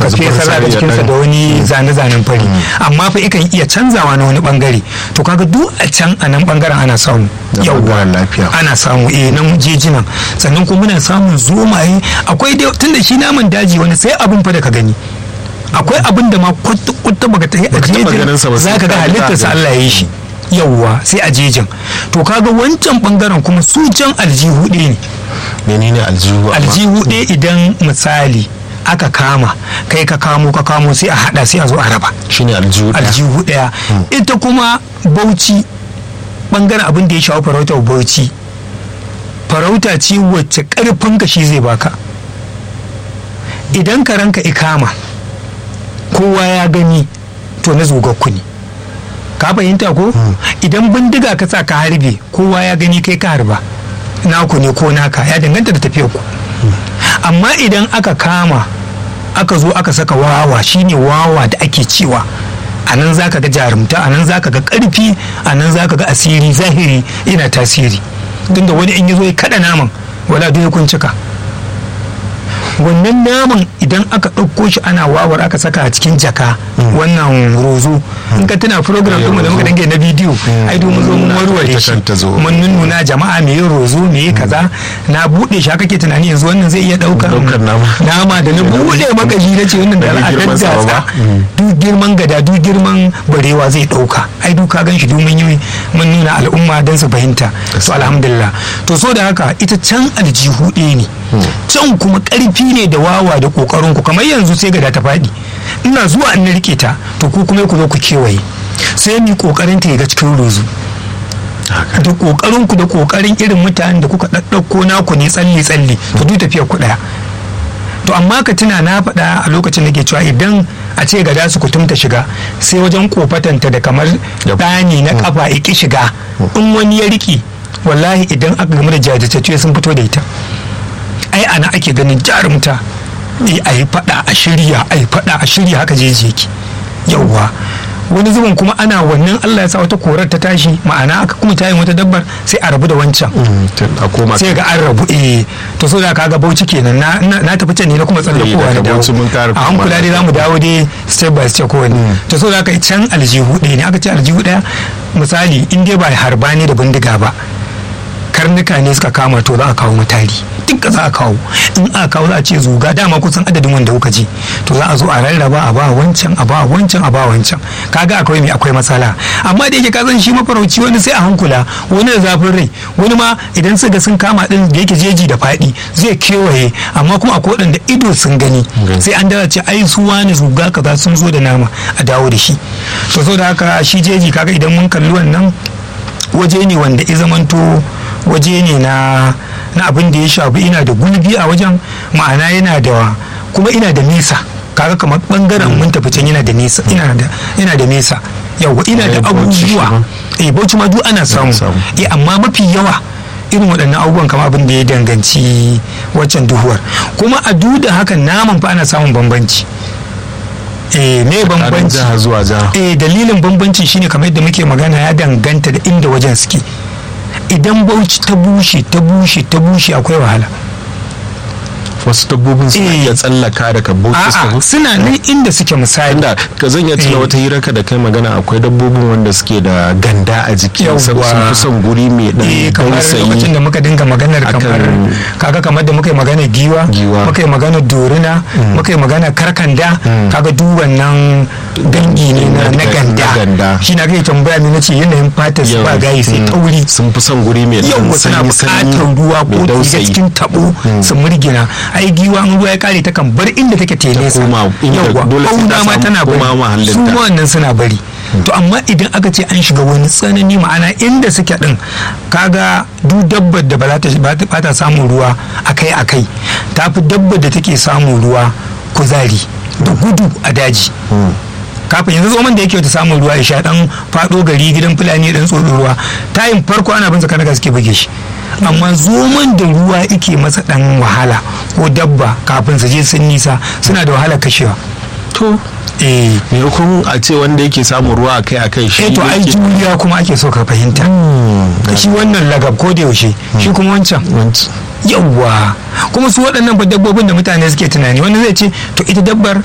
ka fesa za ka cikinsa da wani zane-zanen fari amma fa ikan iya canzawa na wani bangare to kaga duk a can a nan bangaren ana samu yawwa lafiya ana samu eh nan jejinan sannan kuma muna samun zomaye akwai dai tunda shi naman daji wani sai abin fa da ka gani akwai abin da ma kwata baka ta yi a jejin za ka ga halittarsa Allah ya yi shi yawwa sai a jejin to kaga wancan bangaren kuma su can aljihu ɗaya ne menene aljihu aljihu ɗaya idan misali aka kama kai ka kamo ka kamo sai a hada sai a zo a raba shine aljihu ɗaya aljihu ɗaya ita kuma bauchi bangaren abin da ya shawo farautar bauchi farauta ce wacce karfin ka shi zai baka idan ka ranka ikama kowa ya gani to na zugakku ne ka fahimta ko idan bindiga ka sa ka harbe kowa ya gani kai ka harba naku ne ko naka ya danganta da tafiyar ku amma idan aka kama aka zo aka saka wawa shine wawa da ake cewa a nan za ka ga jarumta a nan za ka ga karfi a nan za ka ga asiri zahiri yana tasiri tunda wani in ya zo ya kada naman wala duk kun cika wannan naman idan aka ɗauko shi ana wawar aka saka a cikin jaka wannan rozo in ka tuna program ɗinmu da muka dange na bidiyo ai domin zo mun warware shi mun nuna jama'a me yin rozo me yi kaza na buɗe shi haka ke tunani yanzu wannan zai iya ɗaukar nama da na buɗe maka shi na ce wannan da al'adar gasa duk girman gada duk girman barewa zai ɗauka ai duk ka gan shi domin yi mun nuna al'umma don su fahimta to alhamdulillah to so da haka ita can aljihu ɗaya ne can kuma ƙarfi ne da wawa da ƙoƙarin ku kamar yanzu sai gada ta faɗi ina zuwa in rike ta to ku kuma ku zo ku kewaye sai mu ƙoƙarin ta ga cikin rozu da ƙoƙarin ku da ƙoƙarin irin mutanen da kuka ɗaɗɗauko naku ne tsalle tsalle to duk tafiyar ku ɗaya to amma ka tuna na faɗa a lokacin da ke cewa idan a ce gada su kutumta shiga sai wajen kofatanta da kamar ɗani na kafa iki shiga in wani ya riƙe wallahi idan aka gamu da jajirtacce sun fito da ita ai ana ake ganin jarumta a yi fada a shirya a yi fada a shirya haka jeji yake yauwa wani zubin kuma ana wannan Allah ya sa wata korar ta tashi ma'ana aka kuma tayin wata dabbar sai a rabu da wancan sai ga an rabu eh to so da kaga bauchi kenan na na tafi can ne na kuma tsallakowa na dawo a hankula dai zamu dawo dai step by step ko wani to so da kai can aljihu ɗaya ne aka ce aljihu ɗaya misali in dai ba harba ne da bindiga ba karnuka ne suka kama to za a kawo matari duk za a kawo in a kawo za a ce zuga dama kusan adadin wanda kuka ji to za a zo a rarraba a ba wancan a ba wancan a ba wancan kaga akwai mai akwai matsala amma da yake ka san shi mafarauci wani sai a hankula wani da zafin rai wani ma idan suka sun kama din da yake jeji da faɗi zai kewaye amma kuma akwai waɗanda ido sun gani sai an dara ce ai su wani zuga kaza sun zo da nama a dawo da shi to so da haka shi jeji kaga idan mun kalli wannan waje ne wanda ya zamanto waje ne na na abin da ya shafi ina da gulbi a wajen ma'ana yana da kuma ina da nesa kaga kamar bangaren mun tafi can yana da nesa ina da ina da nesa yawa ina da abubuwa eh bauchi ma duk ana samu eh amma mafi yawa irin waɗannan abubuwan kamar abin da ya danganci waccan duhuwar kuma a duk da hakan naman fa ana samun bambanci eh me bambanci zuwa jiha eh dalilin bambanci shine kamar yadda muke magana ya danganta da inda wajen suke idan bauchi ta bushe ta bushe ta bushe akwai wahala wasu dabbobin suna iya tsallaka daga bauchi a'a suna nan inda suke misali inda ka zan iya tuna wata hirar ka da kai magana akwai dabbobin wanda suke da ganda a jiki sun fi son guri mai dan kamar lokacin da muka dinga maganar kamar kaga kamar da muka yi magana giwa muka yi magana dorina muka yi magana karkanda kaga duk wannan dangi ne na ganda shi na kai tambaya ne nace yanayin fatar su ba gayi sai tauri sun fi son guri mai dan sanyi sanyi ruwa ko cikin tabo su murgina ai giwa in ruwa ya kare ta kan bar inda take tele sa yawa bauna ma tana bari su wannan suna bari to amma idan aka ce an shiga wani tsanani ma'ana inda suke din kaga duk dabbar da ba ta samun ruwa akai akai ta fi dabbar da take samun ruwa kuzari da gudu a daji kafin yanzu zoman da yake ta samun ruwa ya sha dan fado gari gidan fulani dan tsoro ruwa tayin farko ana bin zakar suke buge shi amma zoman da ruwa yake masa dan wahala ko dabba kafin su je sun nisa suna da wahala kashewa to eh maimakon a ce wanda yake samun ruwa akai akai shi eh to ai juriya kuma ake so ka fahimta shi wannan lagab ko da yaushe shi kuma wancan yawwa kuma su waɗannan dabbobin da mutane suke tunani wani zai ce to ita dabbar